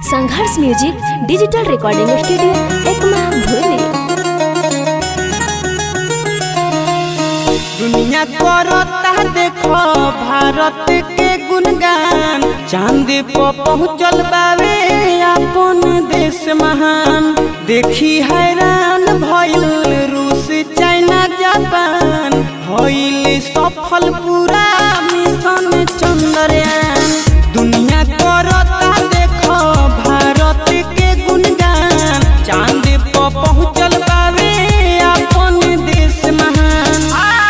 संघर्ष music digital recording studio Ekma भूली दुनिया करता देखो भारत के गुणगान चांद पर पहुँचल बावे अपन देश महान देखी हैरान भइल रूस चाइना जापान भइल सफल पूरा मिशन चंद्रयान दुनिया करता देखो भारत के गुणगान चांद पर पहुँचल बावे अपन देश महान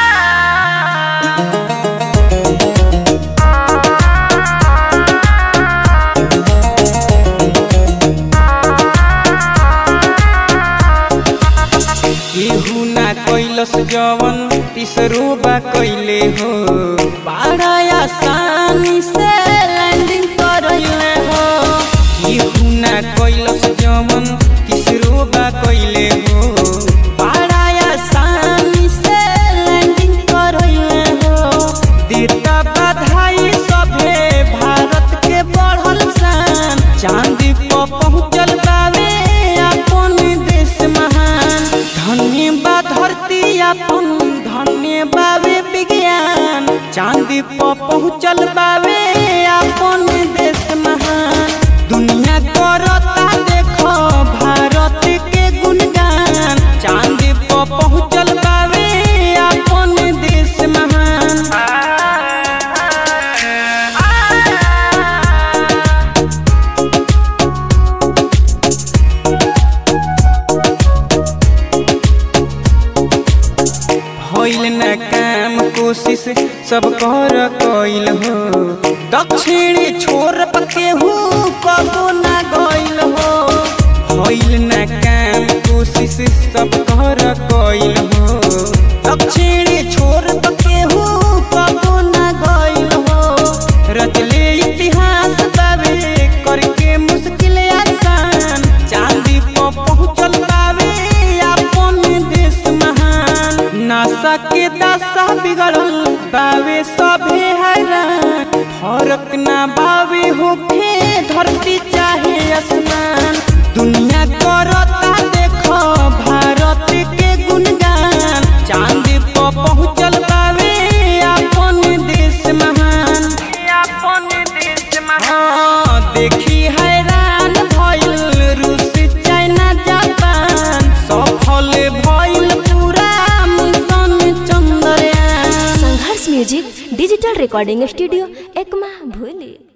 केहू ना कैलस जवन तीसरो बा कैले हो बड़ा आसानी से लैंडिंग करैले हो केहू ना कैलस जवन तीसरो बा कैले हो बड़ा आसानी से लैंडिंग करैले हो देता बधाई सभे भारत के बढ़ल शान चांदी पर पहुँचल बावे अपन देश महान धन्य बा धरती अपन धन्य बावे विज्ञान चांदी पर पहुँचल बावे अपन देश महान दुनिया करता देखो भारत के गुणगान चांदी पर पहुँचल बावे अपन देश महान होइल न काम कोशिश सब कर कइल हो दक्षिणी छोर पर केहू कबो ना गइल हो होइल न काम कोशिश सब कर कइल हो दक्षिणी छोर पर केहू कबो ना गइल हो रचले इतिहास बावे करके मुश्किल आसान चांदी पर पहुँचल बावे अपन देश महान नासा के दशा बिगड़ल बावे सभे हैरान फर्क ना बावे होखे धरती चाहे आसमान दुनिया करता देखो भारत के गुणगान चांदी पर पहुँचल बावे अपन देश महान अपन देश महान देखी हैरान भइल रूस चाइना जापान सफल भइल पूरा mission Chandrayaan Sangharsh music digital recording studio Ekma भूली